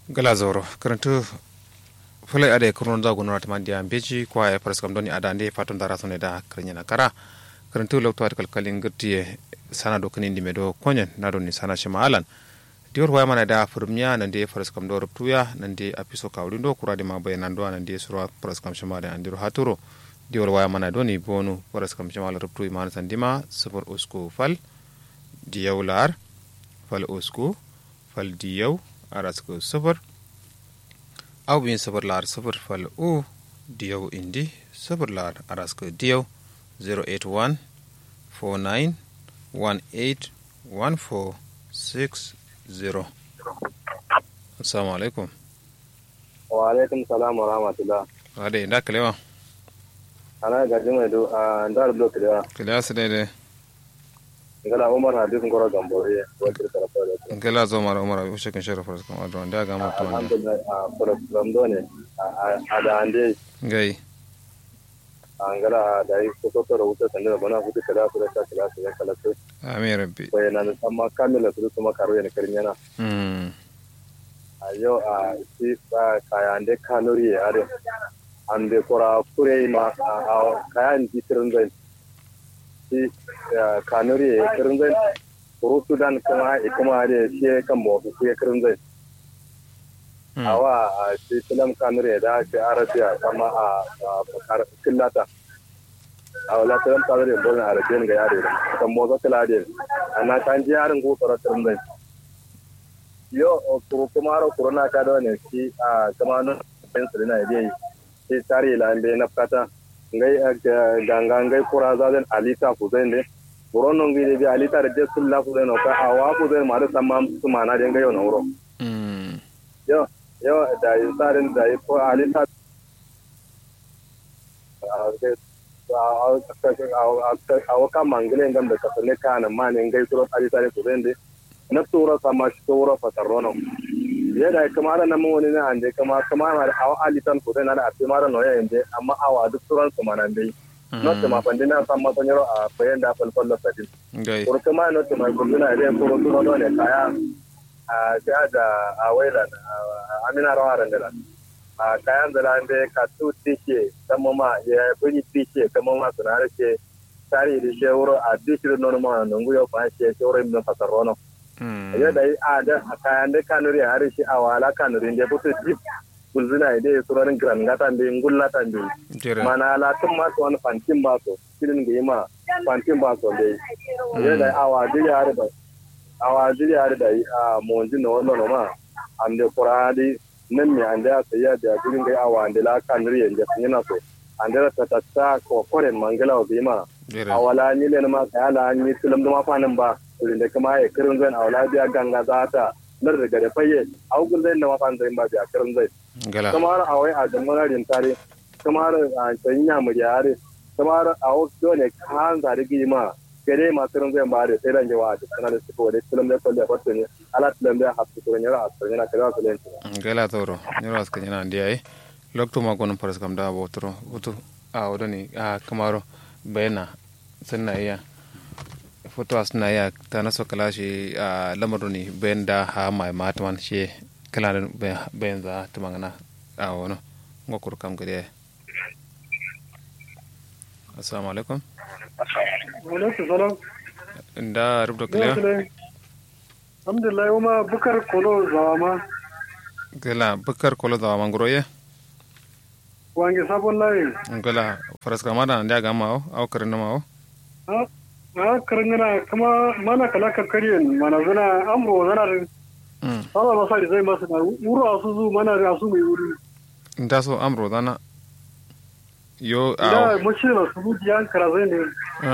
gala zoro karantu fulai ade kurnon zagu nuna ta mandiya beji kwa ya faras kam doni adande fatun dara sone da karnya na kara karantu lokto at kalkalin gurtiye sana do kanin dime do konyen na do ni sana shima alan dior waya mana da furmiya nan de faras kam do ruptuya nan de apiso kawri do kurade ma bayanan do nan de surwa faras kam shima da andiro haturo dior waya mana do ni bonu faras kam shima la ruptu iman sandima sufur usku fal diyawlar fal usku fal diyaw arasku sufur aw bin sufur lar sufur fal u diyaw indi sufur lar arasku diyaw 081 49 18 14 60 assalamu alaikum wa alaikum salam wa rahmatullah wade da kalewa ana gaji mai do a ndar do kida kalewa su daidai ngala umar hadis ngoro gambore wa kirkara fara ngala zo mara umar abu shekin shara faras kan wadda wanda ga mutu wanda alhamdulillah a program do ne a da ande gai angala da yi ko to wuta sanda bana hudu kada su da ta kala su kala su amin rabbi bayana da amma kamila su kuma karo ne karin yana mm a yau a shi kaya ande kalori ya are ande kora kure ma a kayan jitirin zai shi kanuri ya kirin zai kuru sudan kuma kuma da shi kan mawafi su ya kirin zai awa a shi filam kanuri ya da shi arabiya kama a killata a wala filam kanuri ya bolin arabiyan ga yare da kan motsa kiladin a na kan ji yarin gofara kirin zai yo kuru kuma haro kuru na ka da wani shi a kama nan pencil na yi shi tare lambe na fata ngai ganga ngai kura zaden alita ku zai ne buron non ngi bi alita de sul la ku zai no ka awa ku zai ma da samma su mana de ngai no wuro yo yo da yi tsarin da yi ko alita awa ka mangile ngam da ka ne kana ma ne ngai turo alita de ku zai ne na tura sama shi tura fatarrono yadda kamar na mun wani na ande kama kama ma awa alitan ko na da mara no yayin de amma awa duk turan su manan dai no te ma pande na sam ma tonyoro a fayen da fal fal sadin gai ko kama no te ma ko na de ko to no ne kaya a ga da a waila amina rawaran da a kayan da ande ka tu tike kama ma ya buri tike kama ma suna rake tare da shewuro a dishir no ma nungu yo fa she shewuro min fasarono yadda yi a da a kayan da kanuri a harshe a wala kanuri da fito jip gulzina da ya tsoron gran gatan da gullatan da mana latin masu wani fantin ba so filin da yi ma fantin ba so dai yadda a wajiri har da a wajiri har da yi a monji na wannan ma an da kuradi nan me an da ya sayi da filin da a wanda la kanuri yanzu sun yana so an da ta tatta ko koren mangala da yi ma a wala ni ne ma kayala an yi filim da mafanin ba da kuma ya kirin zai a wala biya ganga za ta lar da gare faye a hukun zai da mafan zai ba biya kirin zai kamar a wai a jamanarin tare kamar a can ya mu yare kamar a wasu ne kan zari gima gare ma kirin zai ba da sai ran jawa da sanar da suka wadai filim da kwalle kwalle ne ala filim da hasu kuren yara a tsarin yana kira su lenti gala toro yara su kanyana ndiyaye lokto ma gonon paras kam da botoro utu a wadani a kamaro bayana sanna iya foto asna ya ta naso kala shi a lamarin ne bayan da ha mai mataman shi kala da bayan za ta magana a wani ngokur kam gade assalamu alaikum alaikum salam da rubda kala alhamdulillah kuma bukar kolo zawama kala bukar kolo zawama nguroye wange sabon layi kala faras kama da nda ga mawo au karin mawo a karangana kuma mana kala kakkaryen mana zana amro zana da sala masa da zai masu na wuro a su zu mana da su mai wuri nda so amro zana yo da mace na su zuci yan kara zai ne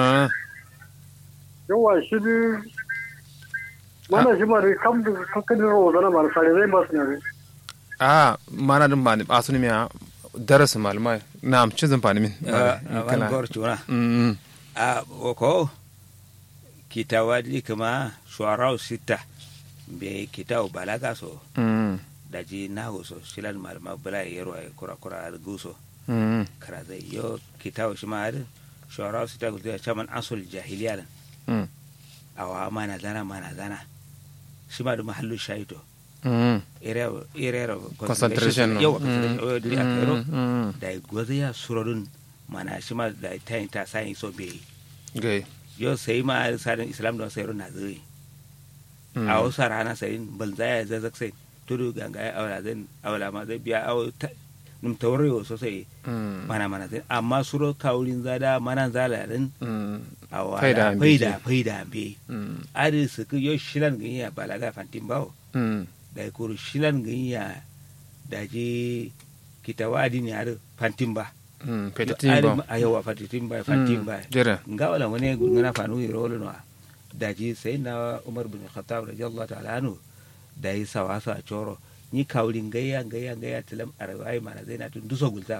yawa shi bi mana shi ma da kam da kakkarin ro zana mana sare zai masu na a mana din ba ni ba su ne miya darasu malumai na amci zan fani min kana a ko kitawadi kama shuarau sita be kitaw balaga so daji nahu so silan malama bala yero ay kura kura al guso kara zai yo kitaw shima ad shuarau sita ko ya chaman asul jahiliya awa mana zana mana zana shima da mahallu shaito Mm. area area of Concentration, no. yau concentration Mm. o duri akero Mm, mm. da gozi ya surodun mana shi ma da ta yin ta sai so be gai yo sai ma sarin islam don sai na zai Mm. a wasu rana sai banza ya zazzak sai tudu ganga ya aula zai aula ma zai biya au num tawrewo sosai Mm. mana mana zai amma suro kaurin zada mana zala din Mm. a Faida wala ambe faida je. faida be Mm. ari su ku yo shilan gani ya balaga fantin bawo Mm. da kuru shilan gani ya da je kitawadi ne ari fantin ba Mm. Yo Petitin ari ba. ma- a yawa fantin ba fantin ba Jere. nga wala wani gungana fanu yi rolo no da ji sai na umar bin khattab radiyallahu ta'ala anhu da yi sawa sa choro ni kawlin gayya gayya gayya tilam arwai mana zai na tun duso gulta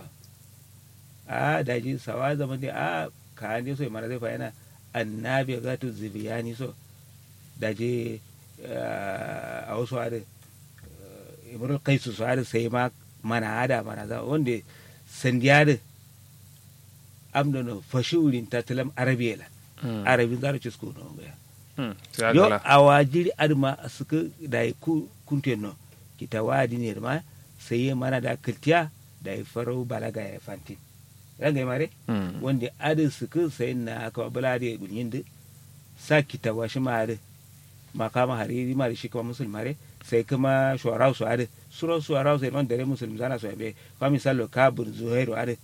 a da ji sawa zaman da a ka an so mana zai fa yana annabi ga tu zibiyani so da ji a wasu are imrul qaisu su are sai ma mana hada mana za wanda sandiyar amdono fashurin tatalam arabiyela Mm. arabin zara cisko no ga Mm. Sai yo agala. awajiri adma suka da ku kunte no kita wadi ne ma sai ya mana da kiltiya da ya farau balaga ya fanti ranga ya mare Mm. wanda adin suka sai na ka bala da gunyin da sa kita washi mare makama hariri mare shi kuma musulmare sai kuma shuwarau su ade suro shuwarau sai man dare musulmi zana so be kwa misalo kabur zuhairu ade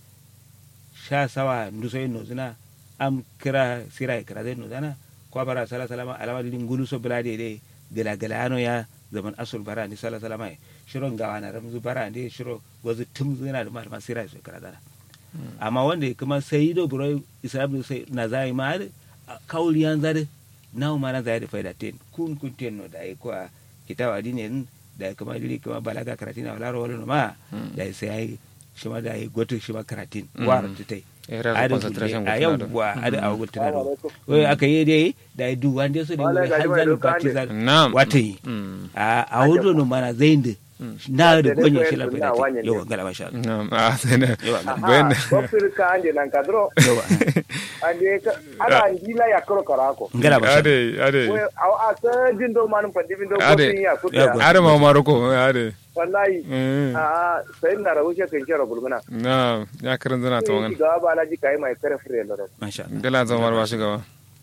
sha sawa nduso yin nozuna am kira sira ya kira zai nozana kwa bara sala salama alama dilin gulu so bila de de gala gala ano ya zaman asul bara ni sala salama ya shiro ngawa na ramzu bara ne shiro gozu tum zina da malama sira su kira zana amma wanda kuma sai do buro islam sai na zai ma kauliyan zade nawo mana zai da faida ten kun kun ten no da ko kitawa dinin da kuma dili kuma balaga karatina wala ro wala ma da sai ai shi ma da ai goto shi ma karatin war tutai Era ada concentration a gutuna yau do. wa ada a gultuna do alaikum. wai aka yi dai da ai du wanda su ne Wala wai ga har jama'a zan doka bati ne. zan Na'am. wata yi Mm. a a hudu no mana zain da na da Da dai gonye koyar shi da la na faida wanyan yau ne. gala masha Allah Na'am. Ah, sai na. yau gala Bayan Aha, bofir ka ande nan kadro yau ande ka ana ndila ya koro karako gala masha Allah Ade, ade. we aw a sa dindo man pandi bindo Ade. bofin ya Ya, kuta go- Ade ma Maroko, ade. wallahi Mm. a sai na rawu she kan kira bulmuna Na'am. Ya karin zana ta sai wangan. ga ba laji kai mai kare fure loro masha Allah Gala zama ba shi gaba.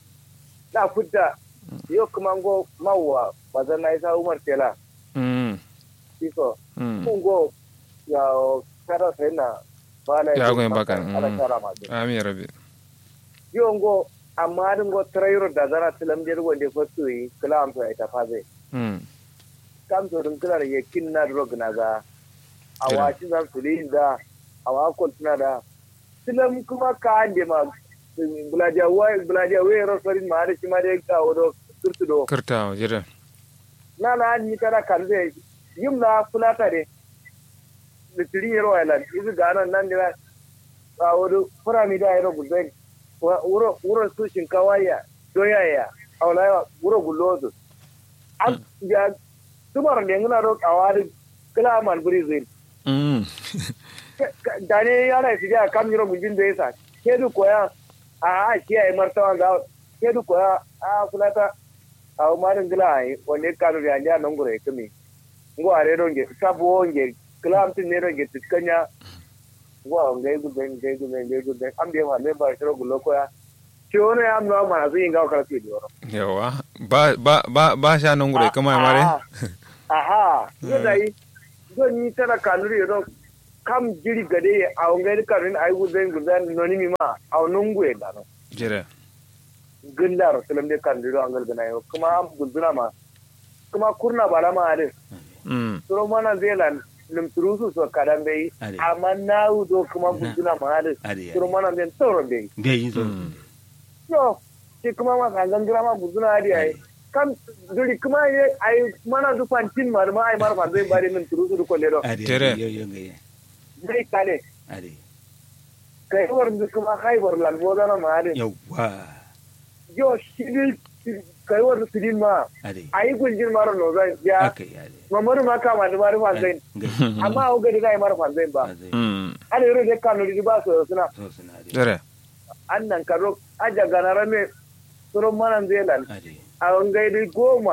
da fudda yo kuma ngo mawwa bazan na isa umar tela Mm. kiso Mm. kun go ya kada sai na bala Ya goyen baka, ala mm. kara ma Amin ya rabbi. yo ngo amma din go trayro da zara tilam der wonde fotu yi kala am to ita faze Mm. kam to dun kala ye kinna drog na ga Kira. awa shi zan tuli da awa kon tuna da tilam kuma ka ande ma buladia wai buladia wai ro sorin ma da shi ma da ka wodo turtudo Kirta, jira. na na ni kada kan zai yim na fulata de da tiri yero island izu gana nan da a wodo fura mi da yero gulben wuro wuro su shinkawa ya doya ya aulaya wuro gulozo an ya tumar da ngana ro kawari kala man buri zin Mm. dane yana su ja kam yero gulbin da yasa ke du koya a a shi ai martawa ga ke du koya a fulata a marin gila ai wanda kanu da ya nan gure kame ngo are don ge sabo nge klam tin ne don ge tiskanya ngo ngai gu ben ngai gu ben ngai gu ben am be ma me ba shiro gulo koya ci wani ya amna ma zai yin gawa karfi da yoro Yawa. Ba ba ba ba sha nan gure kuma ya mare. aha yo dai zo ni tana kanuri yo kam jiri gade a ngai kanurin ai gu ben gu ben noni mi ma a nungu e da no Jira. gilla rasulun da kan diro an galgana yau kuma an guduna ma kuma kurna bara ma ade Mm. suro mana zealand lim turusu so kadan bai Ade. amma na do kuma guduna ma ade Ade, suro mana den toro bai bai yin so Mm. no shi kuma ma kan gangira ma guduna ade ai kam duri kuma ye ai mana du fantin mar ma ai mar fa zai bari min turusu du kolle do ade Tere. yau yau ngai zai kale ade kai war du kuma haibar lan bodana ma ade yau wa yo shi kai war sidin ma ade ai gunjin maro no zai ya akai ade mamaru ma kama da mari fa zai ngai amma a gari na yi mara fanzai ba ade Mm. ana yi rage kano da ba su suna so suna ade Jira. an nan karo aja ganara me surun manan zealand ade a wangai da goma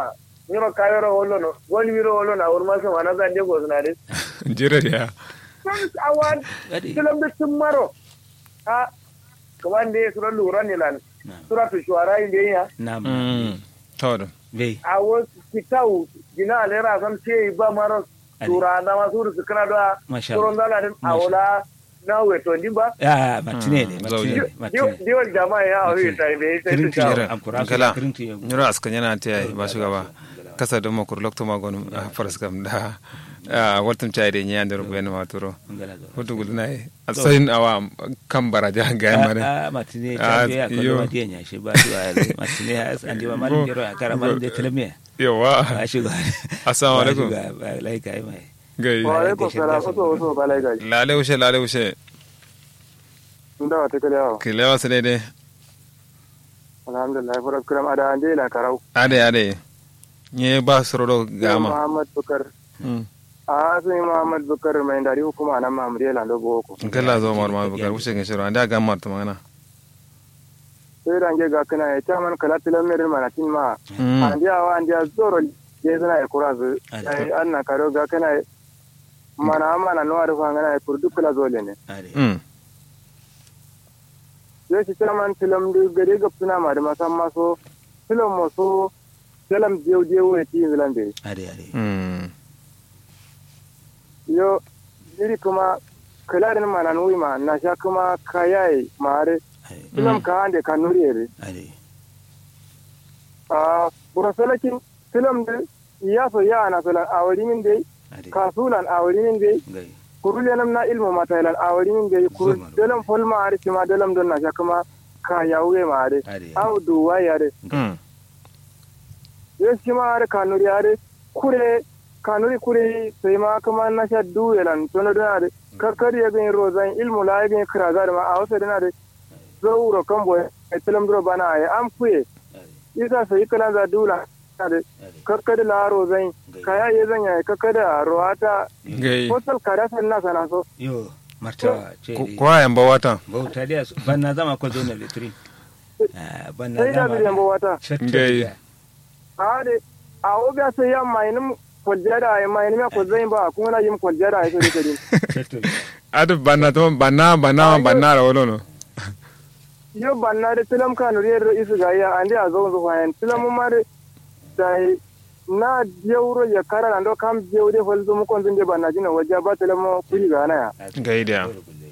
nyiro kayoro wolo no woni miro wolo na urma so mana zan je gozna de jere ya awan Adi. tilam de tumaro ha kaman de sura lura ne lan Na'am. sura tu shuara inde ya Na'am. mm to Bai. awo kitau gina alera sam ce ba maro Adi. sura na ma sura su kana da Masha sura Allah. ndala din awola na weto ndimba Ah, matine ne, Mm, matine zauje. ne, matine. diwan jama'a ya awi ta be sai su Kirinti sha jere am kura su gala kirinti ya- nyoro askan yana ta yi ba shugaba kasa don makur lokto magon faras kam da waltum chai de nyan der ben ma turo Ngala zo. hutu gulu nai asain awa kan baraja ga mare Ah, ah, matine Ah, ta biya ko yo. ma dia nya shi ba su a matine ya an di ba malin jero a kara malin de telemiya. yawa Ba shi ga. assalamu alaikum Ba lai kai mai. gai wa alaikum salam oso oso balai gai lale ushe lale ushe nda wa tekele yawo kilewa sene de alhamdulillah faras kuram ada ande la karau ade ade nye ba sorodo gama muhammad bukar Mm. a sai muhammad bukar mai dari hukuma nan mamriya lando boko gala zo mar ma bukar ushe ngi shiro ande ga mar to magana sai range ga kana ya taman kala tilamerin mana tin ma Mm. ande awa ande zoro je suna ya kura zu Ade. ai anna karo ga kana mana mana no arfa ngana ya kurdu kula zole ne Ade. Mm. yo shi taman tilam du gare ga suna ma da masan maso tilam mo so tilam jew jew ne tin zalande Ade ade. Mm. yo iri kuma kala da mana nui ma na sha kuma kayai mare Ade. tilam ka ande kanuri ere Ade. a burasalakin tilam de ya so ya na solan awari min dai Ade. kasulan awari min dai Gai. kurulenam na ilmu matailan awari min dai kur Zuma. dalam folma ari ma dalam don na sha kuma ka yawe ma are Ade. aw duwa yare Mm. yo shi ma are kanuri are kure kanuri kure sai ma kuma na sha duwelan tono don are kakkari ya bin rozan ilmu la ya bin kiraza da ma a wasu dana da zauro kan boye a tilam duro bana a an fuye isa sai kala za dula da Ade. kakkari la rozan kaya ya zanya kakkari a roata gai postal kada san na sana so Yo, martawa ce. Ko- kwa yan ba wata Bauta dia ban na zama ko zo na litrin. Ah, ban na sai da zama. biyan wata Gai. a de a obiya sai ya mainim kwaljada ai mainim ya kwalzain ba kuma na yin kwaljada ai sai sai adu banna to banna banna banna ra wolo no yo banna de tilam kanu re isu ga ya ande a zo zo fayan tilam ma de dai na jewro ya kara ando kam jewde fal zo mu kon zinde banna jina wajja ba tilam mo kuli ga na ya gai da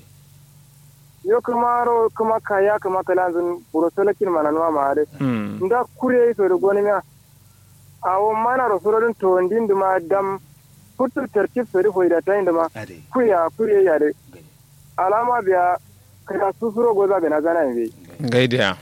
yo kuma ro kuma kaya kuma kala zun buro salakin mana no ma de Mm. nda kure to do goni ma awo mana ro soro dun to ndin duma dam putu tertib sori hoida tayin duma Ade. kuya kuye ya de alama biya kada susuro goza ga na gana ne gai da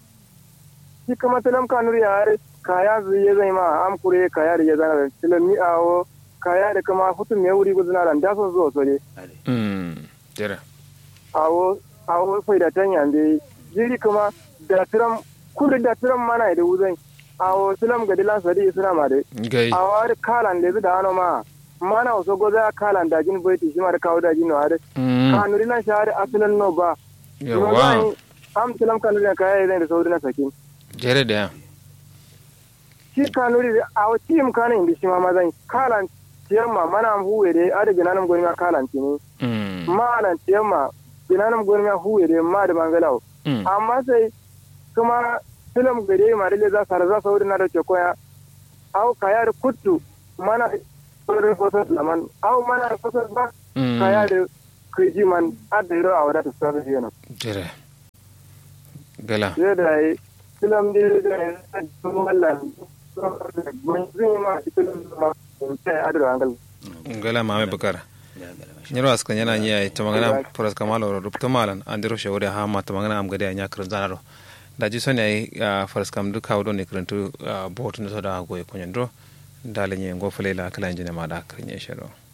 shi kama tilam kanur yare kaya zu ya zai ma am kure kaya da ya zana da tilam mi awo kaya da kama futu me wuri guduna da da so zo so ne Ade. Mm. jere awo awo fai da tan yande jiri kuma da tiram kudu da tiram mana da wuzai awo tilam ga dilan sadi suna ma de gai awo har kalan da zu da hano ma mana wasu goza kalan da jin baiti shi ma da kawo da jin no har Mm. kanuri na shahari asalin no ba yawa am tilam kanuri na kaya zai da sauri na sakin jere da shi kanuri da a tim kana indi shi ma mazan kalan tiyamma mana huwe de ada ginanam goni ma kalan tini Mm. malan tiyamma ginanam goni ma huwe de ma da mangalau Mm. amma sai kuma film gare ma da za sar za sauri na da ke koya au kaya da kuttu mana saurin fotos laman au mana da fotos ba Mm. kaya da kuji man adda yaro a wadata sauran yana jere gala zai da yi film da da ya da mallan mun zai ma film ma sai adda hangal gala mame bukar nyiro askan yana nya to magana poras kamalo ro rupto malan andiro shawde ha ma to magana am gade nya kran zanaro da ji soni ay faras kam du kawdo ne krantu botu no da go e konyandro dale nye ngo fele la kala njene ma da krenye shero